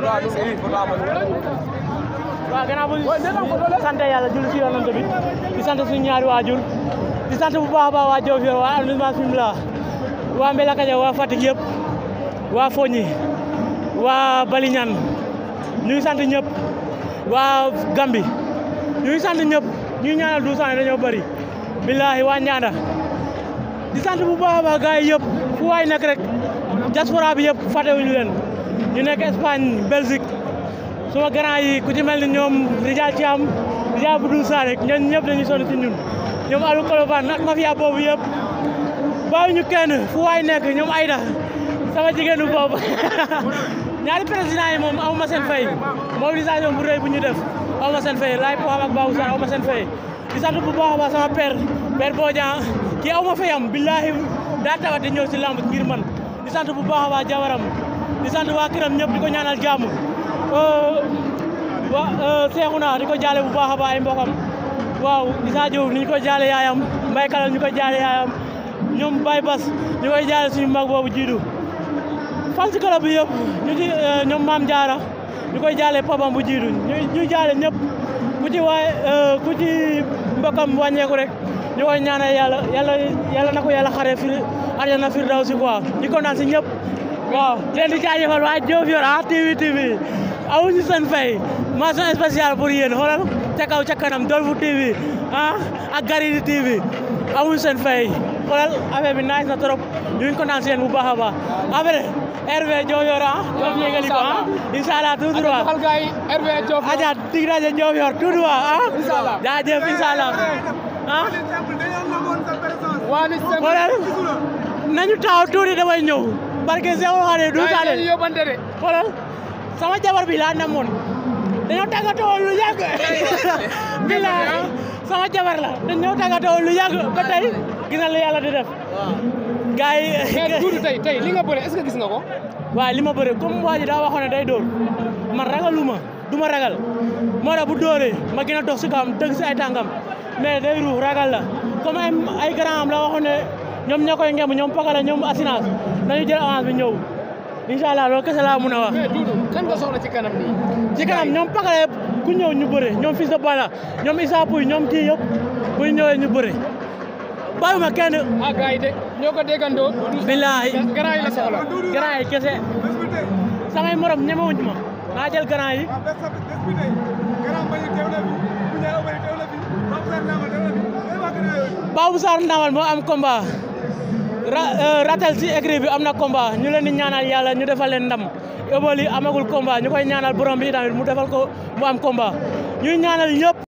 waaw gannaaw bu sant yàlla julli si yonent bi di sant suñu ñaari waajur di sant bu baax a baax waa Diofior waa arrondissement Fimela waa Mbelakaja waa Fatick yëpp waa Fogny waa Baliñan ñu ngi sant ñëpp waa Gambi ñu ngi sant ñëpp ñu ngi ñaanal douze ans dañoo bëri billahi waa Ndianda di sant bu baax a baax gars yi yëpp fu waay nekk rek diaspora bi yëpp fàttewuñu leen ñu nekk Espagne Belgique suma grand yi ku ci mel ni ñoom Rijal Thiam Rijal Budul Sanek ñoom ñëpp dañuy sonn ci ñun ñoom Alou Kolobane ak mafia boobu yëpp bàyyi ñu kenn fu waay nekk ñoom Aïda sama jigéenu boobu ñaari président yi moom amuma seen fay mobilisation bu rëy bu ñu def amuma seen fay laay po ak Babou Sarr amuma seen fay di sant bu baax a baax sama père père Bodian kii awma fayam billahi daa tawat di ñëw si lamb ngir man di sant bu baax a baax jawaram di sant waa këram ñëpp di ko ñaanal jàmm wa Seexuna di ko jaale bu baax a baax ay mbokam waaw Issa Diouf ni ñu ko jaale yaayam Mbaye Kalal ñu ko jaale yaayam ñoom Baye Bas ñu koy jaale suñu mag boobu jiidu fan si club bi yëpp ñu ci ñoom Maam Jaara ñu koy jaale papam bu jiidu ñu jaale ñëpp ku ci waay ku ci mbokam wàññeeku rek ñu koy ñaanal yàlla yàlla yàlla na ko yàlla xare fi arjana firdawsi quoi ñu kontaan si ñëpp waaw leen di jaajëfal waa Diofior ah TV TV awuñu seen fay mention spéciale pour yéen xoolal ca kaw ca kanam Dolfu TV ah ak Garidi TV awuñu seen fay xoolal affaire bi nice na trop ñu ngi kontaan si yéen bu baax a baax après RV Diofior ah ñoom yégali ko ah inshallah tout droit xal gaay RV Diofior aja dig rajo Diofior tout droit ah Inshallah. jaajëf inshallah ah waa ni sem xoolal nañu taxaw tuuti damay ñëw barke Seexul Xaadim du gaay saale ñu yóbbante de xoolal sama jabar bi laa namoon dañoo tàggatoo lu yàgg bilaay sama jabar la dañoo tàggatoo lu yàgg ba tey gis na lu yàlla di def gars yi mais Doudou tey tey li nga bëre est-ce que gis nga ko waaye li ma bëre comme waa ji daa waxoon ne day dóor man ragaluma du ma ragal moo tax bu dóoree ma gën a dox si kawam dëgg si ay tànkam mais day ruux ragal la comme ay ay grand am la waxoon ne ñoom ñoo koy ngemb ñoom pakala ñoom assurance nañu jël avance bi ñëw incha allah loolu kese laa mun a wax mais Doudou kan nga soxla ci kanam nii ci kanam ñoom pakala yëpp ku ñëw ñu bëre ñoom fils de Balla ñoom Issa Pouye ñoom kii yëpp bu ñu ñëwee ñu bëre bàyyuma kenn ah gars yi de ñoo ko déggandoo Doudou billahi grand yi la soxla grand yi kese samay morom ñemewuñ ma naa jël grand yi Babou Sarr Ndamal moo am combat ra ratel si écrit bi am na combat ñu leen di ñaanal yàlla ñu defal leen ndam Obali amagul combat ñu koy ñaanal borom bi tamit mu defal ko mu am combat ñuy ñaanal ñëpp